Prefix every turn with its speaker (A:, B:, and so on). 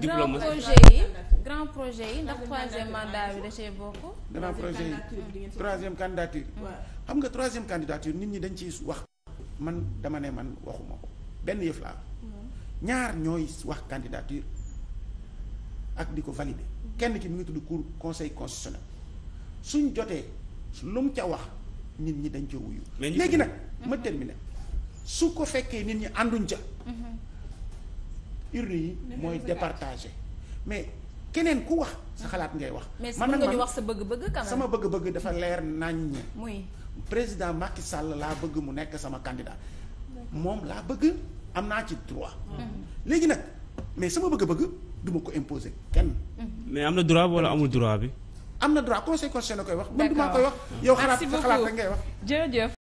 A: grand
B: diplomatie
A: projet yi grand projet yi ndax troisième mandat bi da cee bokk.
C: grand projet yi troisième candidature xam nga troisième candidature nit ñi dañ ciy wax man dama ne man waxuma ko benn yëf laa ñaar ñooy wax candidature ak di ko valider kenn ki mi ngi tudd cour conseil constitutionnel suñ jotee lu mu ca wax nit ñi dañ ca wuyu
B: Mais ñu-
C: léegi nag ma terminer su ko fekkee nit ñi ànduñ ca urne yi mooy départagé mais keneen ku wax sa xalaat ngay wax
A: mais si
C: man
A: mën
C: nag
A: nga ñu
C: man
A: wax sa bëgg-bëgg quand même.
C: sama bëgg-bëgg dafa leer naññ
A: muy
C: président Macky Sall laa bëgg mu nekk sama candidat moom laa bëgg am naa ci droit léegi nag mais sama bëgg-bëgg duma ko imposer kenn
B: mais am na droit wala amul droit bi.
C: am na droit conseil constitutionnel koy wax man du maa
A: D'accord.
C: koy wax yow xalaat
A: Merci
C: sa xalaat
A: beaucoup.
C: rek ngay wax
A: jërëjëf.